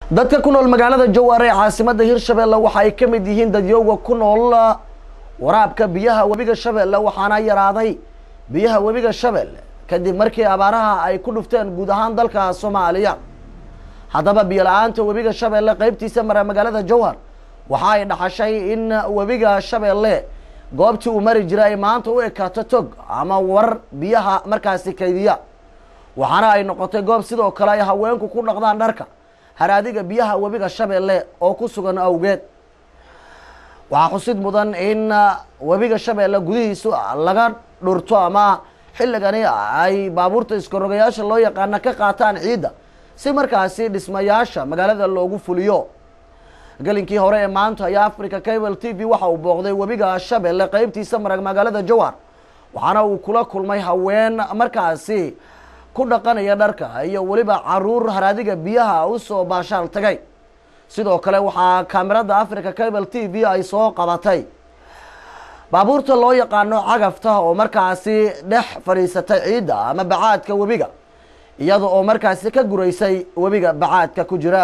dadka ku nool magaalada jowhar ee caasimada hirshabelle waxa ay ka mid yihiin dadyowga ku nool waraabka biyaha webiga shabeelle waxaana yaraaday biyaha webiga shabeelle kadib markii abaaraha ay ku dhufteen guud ahaan dalka soomaaliya haddaba biyo la-aanta webiga shabeelle qeybtiisa mara magaalada jowhar waxa ay dhaxashay in webiga shabeelle goobtii uu mari jiray ay maanta u ekaato tog ama war biyaha markaasi kaydiya waxaana ay noqotay goob sidoo kale ay haweenku ku dhaqdaan dharka haraadiga biyaha webiga shabeelle oo ku sugan awgeed waxaa xusid mudan in webiga shabeelle gudihiisu laga dhurto ama xilligani ay baabuurta iskarogayaasha loo yaqaana ka qaataan ciidda si markaasi dhismayaasha magaalada loogu fuliyo gelinkii hore ee maanta ayaa africa cable t v waxa uu booqday webiga shabeelle qeybtiisa marag magaalada jowhar waxaana uu kula kulmay haween markaasi ku dhaqanaya dharka iyo weliba caruur haraadiga biyaha usoo baashaal tagay sidoo kale waxaa kaamirada africa cable t v ay soo qabatay baabuurta loo yaqaano cagafta oo markaasi dhex fadhiisatay ciidda ama bacaadka webiga iyada oo markaasi ka guraysay webiga bacaadka ku jira